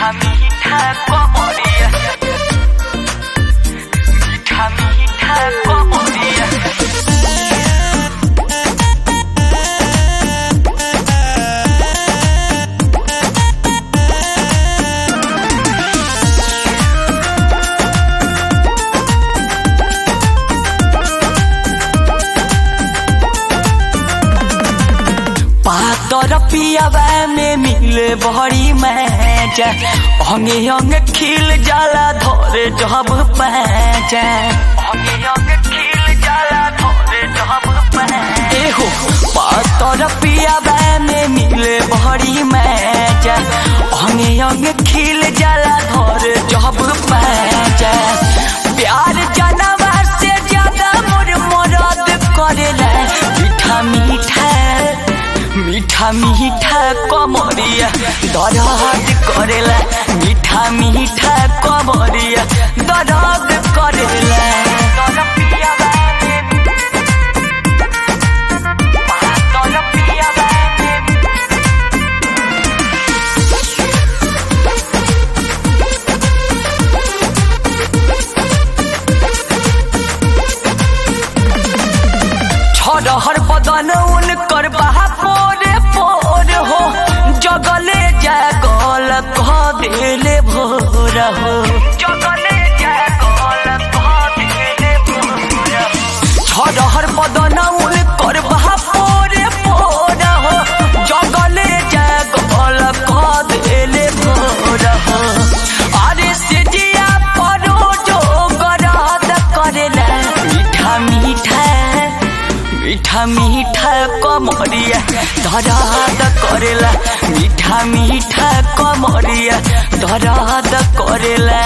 मीठा मीठा कमरिया मीठा मीठा कमरिया पातर पियावा में मिले बड़ी मैच अंगे अंग खिल जाला धोरे जब पैच अंगे अंग खिल जाला धोरे जब पैच एहो पातर पियावा में मिले बड़ी मैच अंगे अंग खिल जाला धोरे जब पैच प्यार जनवा से ज्यादा मोर मरद करेला मीठा मीठा मीठा मीठा कमरिया दर्द करेला मीठा मीठा कमरिया दर्द करेला छरहर बदन उनकर बहा पोरे पोर हो जगले जागल कह देले भोर हो जगले जागल कह देले भोर छरहर बदन उनकर बहा पोरे पोर हो जगले जागल कह देले भोर हो अरे सिजिया परो जो गराद करेला मीठा मीठा मीठा मीठा कमरिया दराद करेला मीठा मीठा कमरिया दराद करेला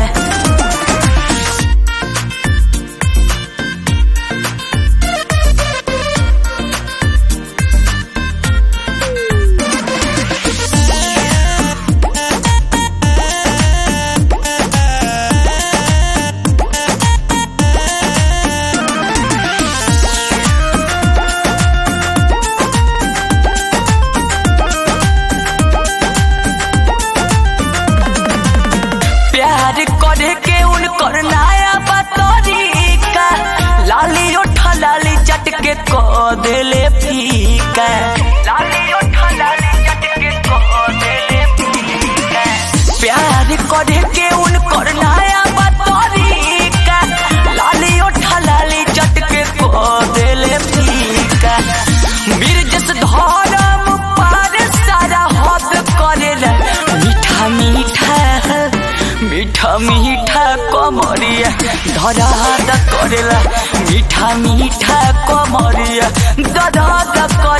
प्यार करे के उनकर नया बतरीका लाली उठा लाली चट के क देले फीका लाली उठा लाली चट के क देले फीका प्यार करे के उनकर नया बतरीका लाली उठा लाली चट के क देले फीका वीर जस धर्म पार सारा हद करेला मीठा मीठा मीठा मीठा कमरिया दराद करेला मीठा मीठा कमरिया दराद